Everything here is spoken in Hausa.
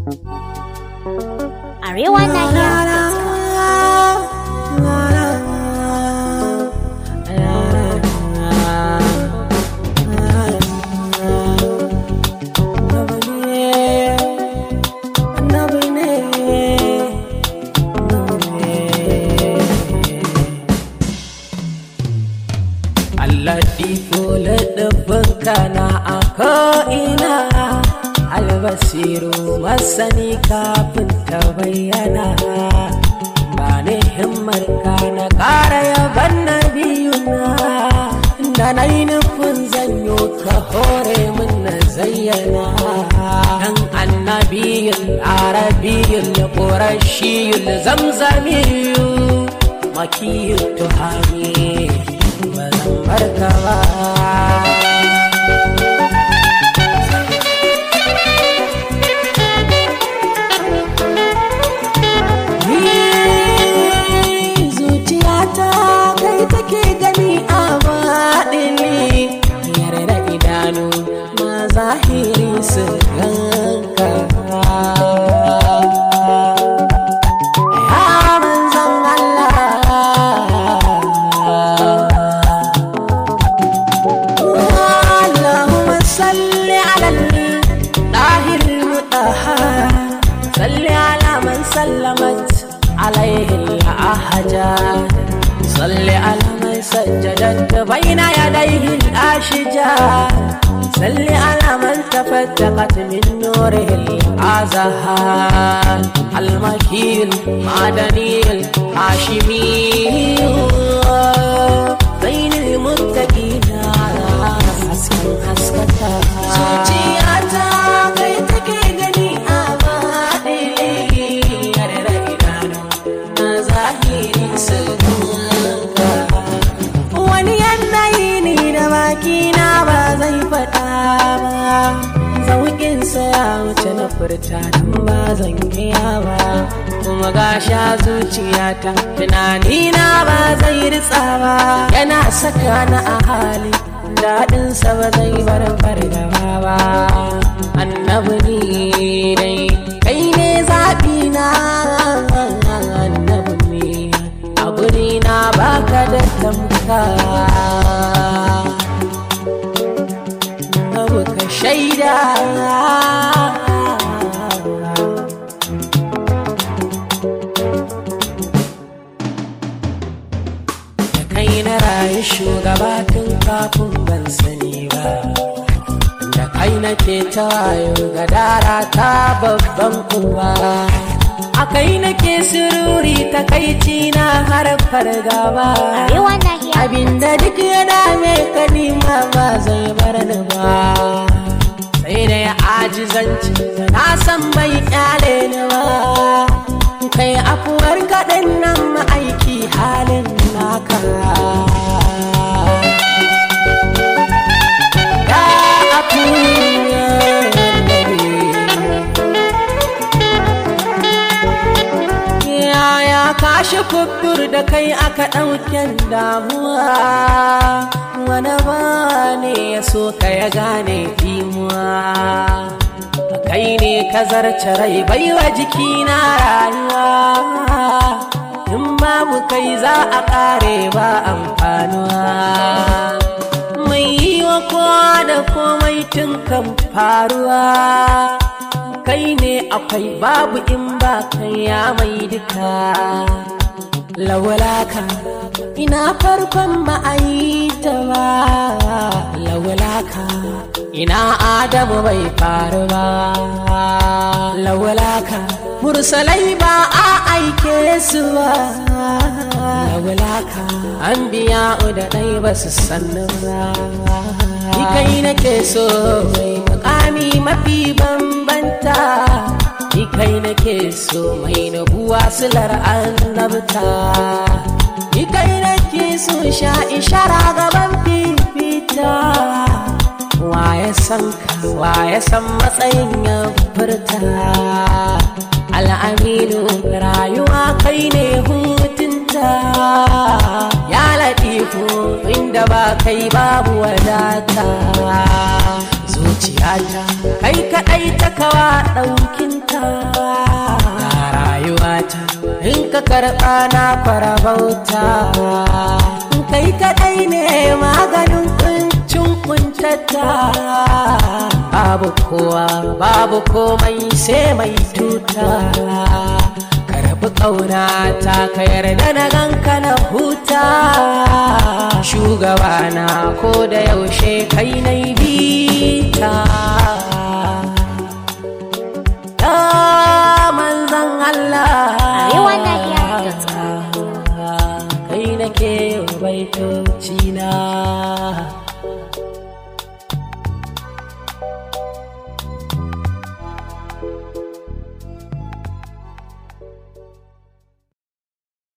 Arewa Nahiya. Allah ɗifo laɗaɓinka na a ko'ina albasiru masani kafin ta bayyana ba ni himmar ka na ƙara yaban na biyuna da na yi nufin zanyo ka hore min na zayyana dan annabiyul arabiyul qurashiyul zamzamiyu makiyul tuhami ba zan barka ba zuciyata kai take gani a baɗini yarda idanu ma zahiri su ganka ya manzan Allah Allahumma salli ala al-dahir al-mutahhar salli ala man sallamat عليه الأحجار صل على من سجدت بين يديه الأشجار صل على من تفتقت من نوره الأزهار المكيل معدني الهاشمي بين المتقين حسكا حسكتا zuciyata kai take gani a baɗili yarda idanu na zahiri sulhunka wani yanayi ne da bakina ba zai faɗa ba zauƙinsa ya wuce na furta don ba zan iya ba kuma ga sha zuciyata tunanina ba zai ritsa ba yana saka na a hali daɗinsa ba zai bar fargaba ba annabi ni dai kai ne zaɓi na annabi ne a guri na baka da tamka abu ka shaida da kai na rayu shugaba tun kafin ban sani ba da kai nake ta wayo ga dara ta babban uwa a kai nake sururi ta kai na har fargaba Arewa Nahiya. abinda duk ya dame ka nima ba zai bar ni ba sai da ya ajizanci na san bai kyale ni ba kai afuwar kaɗan nan ma'aiki halin naka ya afuwar nabi yaya kashi kubur da kai aka ɗauken damuwa wani ba ne ya so ka ya gane dimuwa kai ne ka zarce rai baiwa jikina rayuwa in babu kai za a ƙare ba amfanuwa mai yi wa kowa da komai tun kan faruwa kai ne akwai babu in ba kai ya mai duka lawalaka ina farkon ma'aita ba lawalaka ina adamu bai faru ba lawalaka mursalai ba a aike su ba lawalaka an biya da ɗai ba su sannu ba Ni kai nake so mai mukami mafi bambanta Ni kai nake so mai nabuwa silar annabta Ni kai nake so sha ishara gaban fifita Waye san ka waye san matsayin ya furta Al'aminu rayuwa kai ne hutunta Ya latifu inda ba kai babu wadata zuciyata kai kaɗai ta kawa ɗaukinta ka karɓa na kwarabauta kai kaɗai ne maganin kuncin kuntata babu kowa babu komai sai mai tuta karbi ƙauna ta ka yarda na ganka na huta shugabana ko da yaushe kai na bita ya manzan Allah Arewa Nahiya kai nake baitoci na